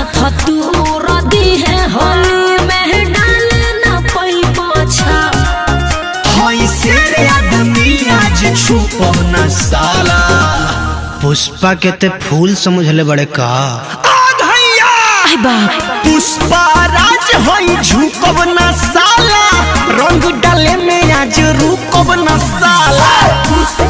हाथ तूर दी है होली में डाले न पई पाछा हई शेर आदमी आज छुपो न साला पुष्पा के ते फूल समझले बड़े का आधैया आई बाप पुष्पा राज हई झुकब न साला रंग डाले में आज रुकब न साला